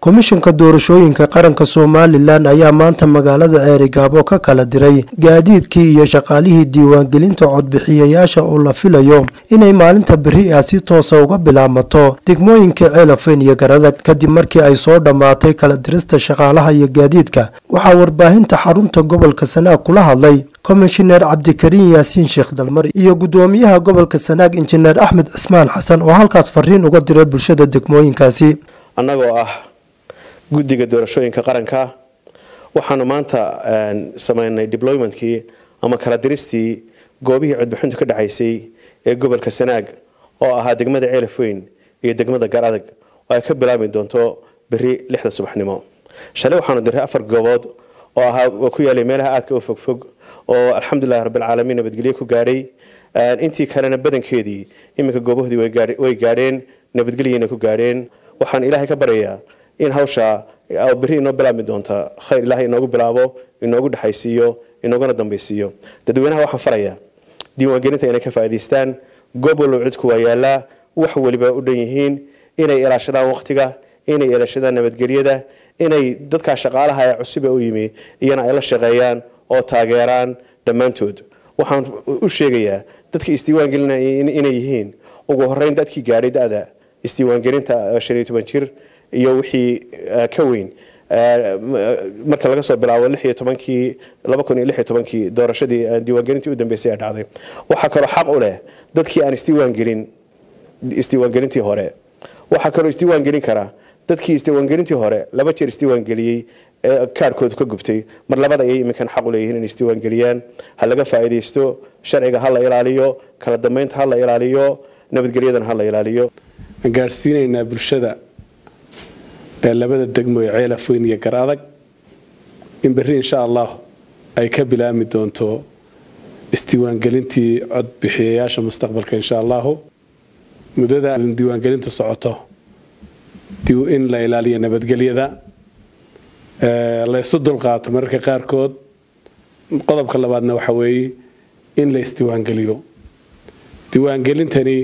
komishanka doorashooyinka qaranka somalilan ayaa maanta magaalada ceerigaabo ka kala diray gaadiidkii iyo shaqaalihii diiwaangelinta codbixiyayaasha oo la filayo inay maalinta beri ah si toosa uga bilaabmato degmooyinka ceelafeyn iyo garadag kadib markii ay soo dhammaatay kala dirista shaqaalaha iyo gaadiidka waxaa warbaahinta xarunta gobolka sanaag kula hadlay komishineer cabdikariin yaasiin sheekh dalmar iyo guddoomiyaha gobolka sanaag injineer axmed cismaan xasan oo halkaas fariin uga diray bulshada degmooyinkaasi annagoo ah guddiga doorashooyinka qaranka waxaanu maanta sameynay deploymentkii ama kala diristii goobihii codbixintu ka dhacaysay ee gobolka sanaag oo ahaa degmada ceelafweyn iyo degmada garadag oo ay ka bilaabi doonto beri lixda subaxnimo shalay waxaanu diray afar goobood oo ahaa ku yaalay meelaha aadka u fogfog oo alxamdulilahi rabbilcaalamiin nabadgelyo ku gaadhay intii kalena badankeedii iminka goobahoodii way gaadheen nabadgelyana ku gaadheen waxaan ilaahay ka baryayaa in hawsha beri inoo bilaabmi doonta khayr ilaahay inoogu bilaabo inoogu dhexaysiiyo inooguna dambaysiiyo dadweynaha waxaan farayaa diiwaangelinta inay ka faa'idaystaan goob wallow cidku waa yaallaa wax weliba u dhan yihiin inay ilaashadaan waqtiga inay ilaashadaan nabadgelyada inay dadkaa shaqaalaha ee cusube u yimi iyana ay la shaqeeyaan oo taageeraan dhammaantood waxaan u sheegayaa dadka isdiiwaangelinaya inay yihiin ugu horeyn dadkii gaadhay da-da isdiiwaangelinta shan iyo toban jir iyo wixii ka weyn marka laga soo bilaabo lix iyo tobankii laba kun iyo lix iyo tobankii doorashadii diiwaangelintii u dambeysay ee dhacday waxaa kaloo xaq u leh dadkii aan isdiiwaangelin isdiiwaangelintii hore waxaa kaloo isdiiwaangelin kara dadkii isdiiwaangelintii hore laba jeer isdiiwaangeliyey ee kaarhkoodu ka gubtay mar labada ayay iminkan xaq u leeyihiin inay isdiiwaangeliyaan ha laga faa'iidaysto sharciga ha la ilaaliyo kala dambeynta ha la ilaaliyo nabadgelyadana ha la ilaaliyo aan gaadhsiinaynaa bulshada ee labada degmo ee ceelafweyn iyo gar adag in berri insha allah ay ka bilaabmi doonto isdiiwaangelintii codbixiyayaasha mustaqbalka insha allahu muddada diiwaangelintu socoto in la ilaaliyo nabadgelyada la ysu dulqaato mararka qaarkood qodobka labaadna waxa weeye in la isdiiwaangeliyo diiwaangelintani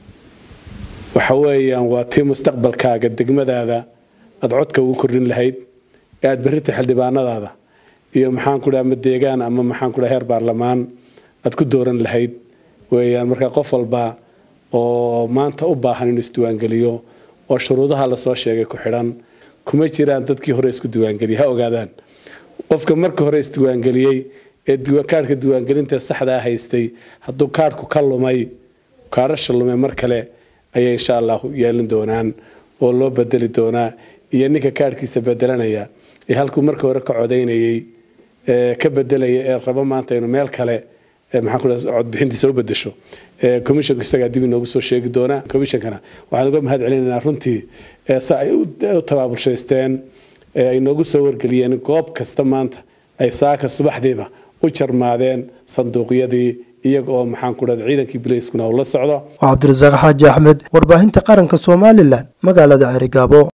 waxa weeyaan waa tii mustaqbalkaaga degmadaada aad codka ugu kordhin lahayd ee aad berrita xildhibaanadaada iyo maxaanku dhaha ama deegaan ama maxaanku dhaha heer baarlamaan aad ku dooran lahayd weeyaan marka qof walba oo maanta u baahan inuu isdiiwaangeliyo oo shuruudaha lasoo sheegay ku xidhan kuma jiraan dadkii hore isku diiwaangeliyay ha ogaadaan qofka marka hore isdiiwaangeliyey ee kaarhka diiwaangelinta saxdaa haystay hadduu kaarhku ka lumay kaarasha lumay mar kale ayay insha allahu yeelin doonaan oo loo bedeli doonaa iyo ninka kaarhkiisa bedelanaya ee halkuu marka hore ka codaynayey ka bedelaya ee rabo maanta inuu meel kale codbixintiisa u bedesho commissionku isagaa dib inoogu soo sheegi doonaa commissionkana waxaan uga mahad celinaynaa runtii sa ay u tabaabulshaysteen ay noogu soo wargeliyeen goob kasta maanta ay saaka subaxdiiba u jarmaadeen sanduuqyadii iyaga oo maxaan ku dhahda ciidankii bilayskuna uu la socdo waa cabdirasaaq xaaji axmed warbaahinta qaranka somalilan magaalada ceerigaabo